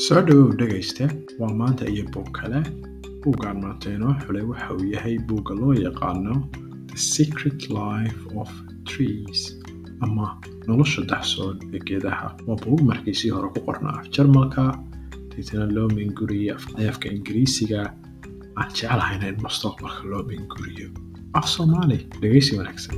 soo dhawow dhegayste waa maanta iyo buug kale buuggaan maanta inoo xulay waxa uu yahay buugga loo yaqaano the secret life of trees ama nolosha daxsoon ee geedaha waa buug markiisii hore ku qorna af jarmalka deetana loo minguriye afka ingiriisiga aan jeclahayna in mustaqbalka loo minguriyo af soomaali dhegaysi wanaagsan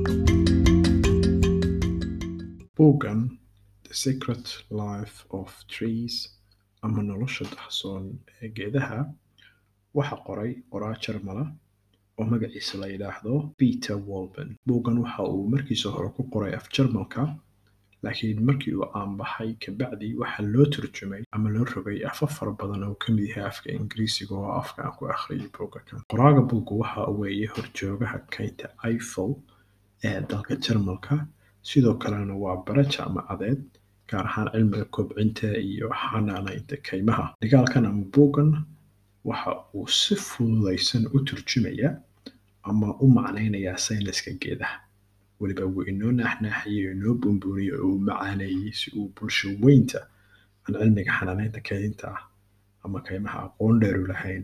buuggan the secret life of trees ama nolosha daxsoon ee geedaha waxa qoray qoraa jarmala oo magaciisa la yidhaahdo peter wolben buuggan waxa uu markiisa hore ku qoray af jarmalka laakiin markii uu aanbaxay kabacdi waxaa loo turjumay ama loo rogay afaf fara badan oo ka mid yahay afka ingiriisiga oo afka aan ku akhriyay buugga kan qoraaga buugga waxa weeye horjoogaha kaynta eiffel ee dalka jarmalka sidoo kalena waa bara jaamacadeed gaar ahaan cilmiga kobcinta iyo xanaanaynta kaymaha dhigaalkan ama buuggan waxa uu si fududaysan u turjumaya ama u macnaynayaa sayniska geedaha weliba wuu inoo naaxnaaxiyey inoo buunbuuniyey oo uu macaaneeyey si uu bulsho weynta aan cilmiga xanaanaynta kaydinta ah ama kaymaha aqoon dheeru lahayn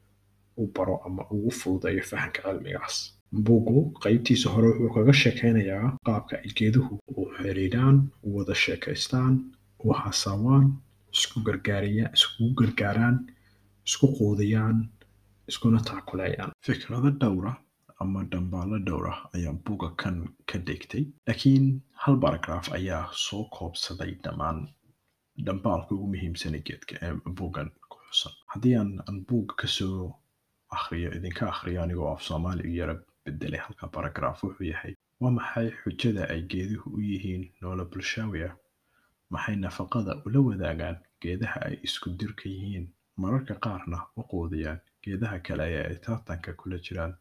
u baro ama ugu fududeeyo fahamka cilmigaas buuggu qaybtiisa hore wuxuu kaga sheekaynayaa qaabka ay geeduhu u xiriiraan u wada sheekaystaan u hasaawaan isku gargaariyaan iskugu gargaaraan isku quudiyaan iskuna taakuleeyaan fikrado dhowra ama dhambaalo dhowra ayaa buugga kan ka dhigtay laakiin hal baragraaf ayaa soo koobsaday dhammaan dhambaalka ugu muhiimsanay geedka ee buuggan ku xusan haddii aan aan buugga kasoo akhriyo idinka akhriyo anigoo af soomaali u yara bedelay halka baragraaf wuxuu yahay waa maxay xujada ay geeduhu u yihiin noolo bulshaawi ah maxay nafaqada ula wadaagaan geedaha ay isku dirka yihiin mararka qaarna u quudiyaan geedaha kale ee ay tartanka kula jiraan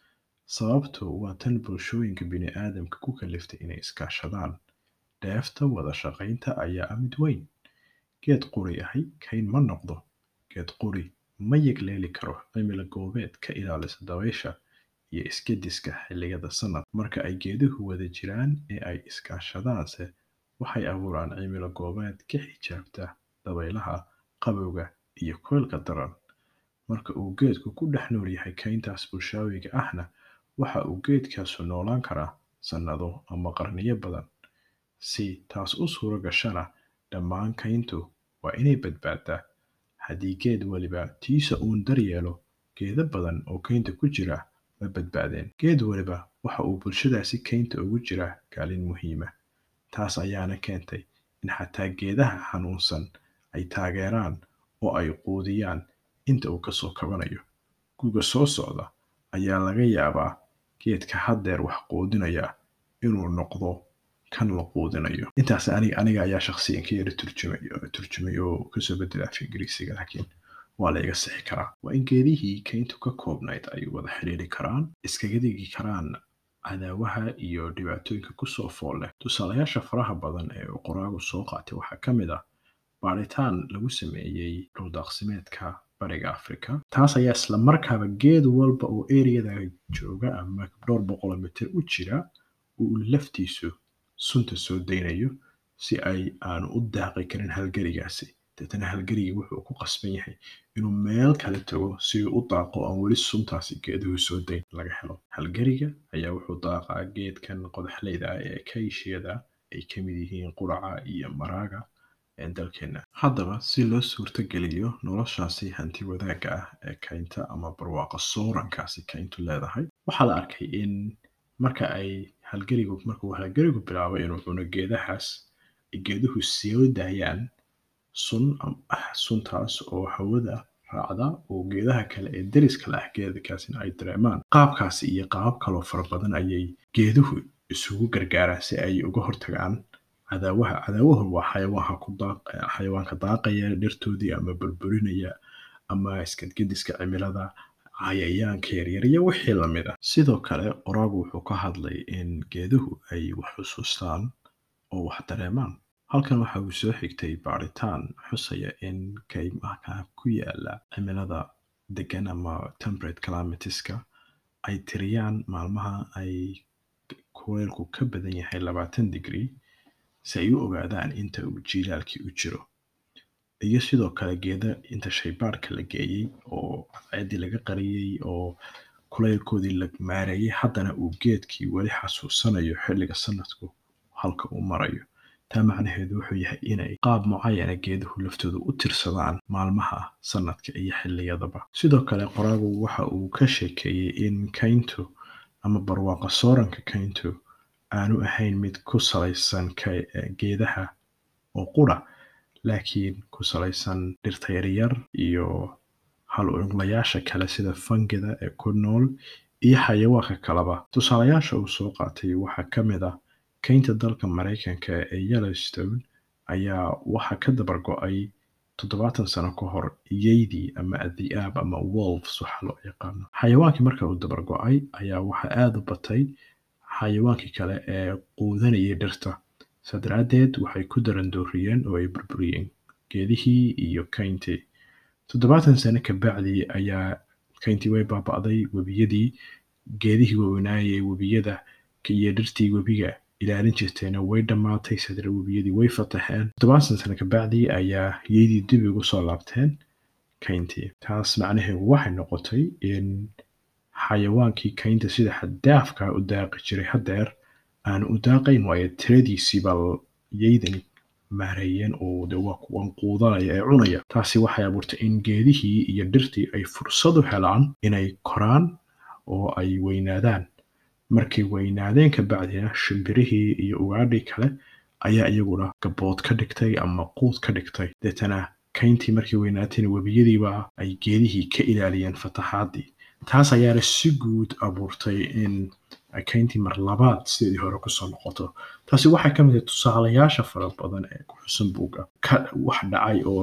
sababtu waa tan bulshooyinka bini'aadamka ku kaliftay inay iskaashadaan dheefta wada shaqaynta ayaa ah mid weyn geed quri ahay kayn ma noqdo geed quri ma yegleeli karo cimila goobeed ka ilaalisa dabaysha iyo iskediska xilliyada sannad marka ay geeduhu wada jiraan ee ay iskaashadaanse waxay abuuraan cimilo goobeed ka xijaabta dabaylaha qabowga iyo koylka daran marka uu geedku ku dhex nool yahay kayntaas bulshaawiga ahna waxa uu geedkaasu noolaan karaa sannado ama qarniyo badan si taas u suuro gashana dhammaan kayntu waa inay badbaadaa haddii geed weliba tiisa uun daryeelo geedo badan oo kaynta ku jira ma badbaadeen geed weliba waxa uu bulshadaasi kaynta ugu jiraa kaalin muhiima taas ayaana keentay in xataa geedaha xanuunsan ay taageeraan oo ay quudiyaan inta uu kasoo kabanayo guga soo socda ayaa laga yaabaa geedka haddeer wax quudinaya inuu noqdo kan la quudinayo intaas aniga ayaa shakhsiyan ka yara turjumay oo kasoo bedela afka ingiriisiga laakiin waa la iga sixi karaa waa in geedihii kayntu ka koobnayd ay wada xidhiiri karaan iskaga digi karaan cadaawaha iyo dhibaatooyinka kusoo fool leh tusaalayaasha faraha badan ee uu qoraagu soo qaatay waxaa ka mid ah baaritaan lagu sameeyey dhuldaaqsimeedka bariga afrika taas ayaa isla markaaba geed walba oo ereyada jooga ama dhowr boqolo mitir u jira uu laftiisu sunta soo daynayo si ay aanu u daaqi karin halgarigaasi deetana halgarigii wuxuu ku qasban yahay inuu meel kale tago si uu u daaqo aan weli suntaasi geeduhu soo dayn laga helo halgariga ayaa wuxuu daaqaa geedkan qodaxleyda ah ee kayshiyada ay ka mid yihiin quraca iyo maraaga dalkeena haddaba si loo suurtogeliyo noloshaasi hanti wadaagga ah ee kaynta ama barwaaqa soorankaasi kayntu leedahay waxaa la arkay in marka ay halgarigu markuu halgarigu bilaabo inuu cuno geedahaas ay geeduhu soo daayaan sun suntaas oo hawada raacda oo geedaha kale ee deriska la ah geedakaasina ay dareemaan qaabkaasi iyo qaabab kaloo fara badan ayay geeduhu isugu gargaaraan si ay uga hortagaan cadaawaha cadaawahu waa xayawaanka ku daaq xayawaanka daaqaya dhirtoodii ama burburinaya ama iskadgediska cimilada cayayaanka yaryar iyo wixii lamid ah sidoo kale qoraagu wuxuu ka hadlay in geeduhu ay wax xusuustaan oo wax dareemaan halkan waxa uu soo xigtay baaritaan xusaya in kaymaha ku yaala cimilada degan ama temperate climatiska ay tiriyaan maalmaha ay kuleylku ka badan yahay labaatan degree si ay u ogaadaan inta uu jiilaalkii u jiro iyo sidoo kale geeda inta shaybaarka la geeyey oo cadceeddii laga qariyey oo kulaylkoodii la maareeyey haddana uu geedkii weli xasuusanayo xilliga sanadku halka uu marayo taa macnaheedu wuxuu yahay inay qaab mucayana geeduhu laftoodu u tirsadaan maalmaha sanadka iyo xilliyadaba sidoo kale qoraagu waxa uu ka sheekeeyey in kayntu ama barwaaqa sooranka kayntu aanu ahayn mid ku salaysan geedaha oo qura laakiin ku salaysan dhirta yaryar iyo hal unglayaasha kale sida fangida ee ku nool iyo xayawaanka kaleba tusaalayaasha uu soo qaatay waxaa ka mid ah kaynta dalka maraykanka ee yellowstone ayaa waxaa ka dabar go-ay toddobaatan sano ka hor yeydii ama adhi'aab ama wolves waxaa loo yaqaano xayawaankii marka uu dabar go-ay ayaa waxaa aada u batay xayawaankii kale ee quudanayay dhirta saa daraaddeed waxay ku darandooriyeen oo ay burburiyeen geedihii iyo kayntii toddobaatan sano ka bacdii ayaa kayntii way baaba'day webiyadii geedihii waaweynaayay webiyada iyo dhirtii webiga ilaalin jirtayna way dhammaatay sadra webiyadii way fataxeen toddobaatan sano ka bacdii ayaa yeydii dib ugu soo laabteen kayntii taas macnaheedu waxay noqotay in xayawaankii kaynta sida xaddaafka u daaqi jiray haddeer aan u daaqayn waayo tiradiisiiba yeydani maareeyeen oo de waa kuwan quudanaya ee cunaya taasi waxay abuurtay in geedihii iyo dhirtii ay fursad u helaan inay koraan oo ay weynaadaan markay weynaadeen ka bacdina shimbirihii iyo ugaadhii kale ayaa iyaguna gabood ka dhigtay ama quud ka dhigtay deetana kayntii markay weynaatayna webiyadiiba ay geedihii ka ilaaliyeen fataxaaddii taas ayaana si guud abuurtay in kayntii mar labaad sideedii hore kusoo noqoto taasi waxay ka mid tahay tusaalayaasha fara badan ee ku xusan buugga ka wax dhacay oo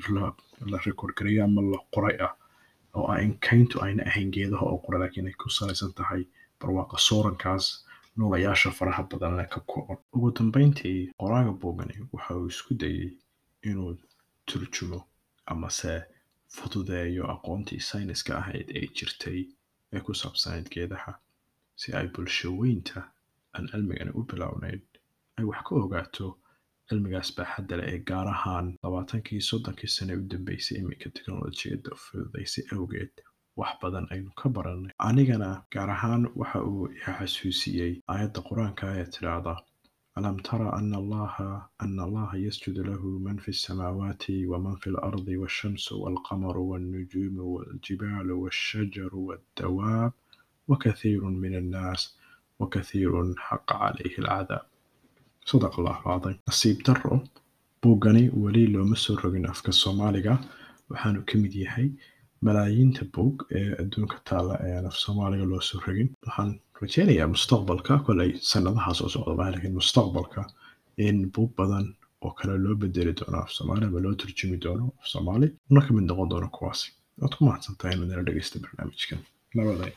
la rekordgareeyo ama la qoray ah oo ah in kayntu ayna ahayn geedaha oo qora laakiin ay ku salaysan tahay barwaaqa soorankaas noolayaasha faraha badan leh ka kooban ugu dambeyntii qoraaga buugani waxa uu isku dayey inuu turjumo amase fududeeyo aqoontii sayniska ahayd ee jirtay ee ku saabsanayd geedaha si ay bulshaweynta aan cilmigani u bilownayn ay wax ka ogaato cilmigaas baaxadda leh ee gaar ahaan labaatankii soddonkii sane u dambeysay iminka teknolojiyadda fududaysay awgeed wax badan aynu ka barannay anigana gaar ahaan waxa uu xasuusiyey aayadda qur-aanka ee tidhaahda alam tara ana allaha ana allaha yasjudu lahu man fi الsamaawaati waman fi اlardi waالshamsu wاlqamaru wاlnujuumu wاljibaalu wاshajaru wاddawaab وكثير من الناس وكثير حق عليه العذاب صدق الله العظيم nasiib daro buuggani weli looma soo rogin afka soomaaliga waxaanu ka mid yahay malaayiinta buug ee adduunka taalla ee aan af soomaaliga loo soo rogin waxaan rajeynayaa mustaqbalka kolay sanadaha soo socda laakiin mustaqbalka in buug badan oo kale loo bedeli doono af soomaali ama loo turjumi doono af soomaali una ka mid noqon doono kuwaasi waad ku mahadsantahay inaad nala dhegeysta barnaamijkan nabaday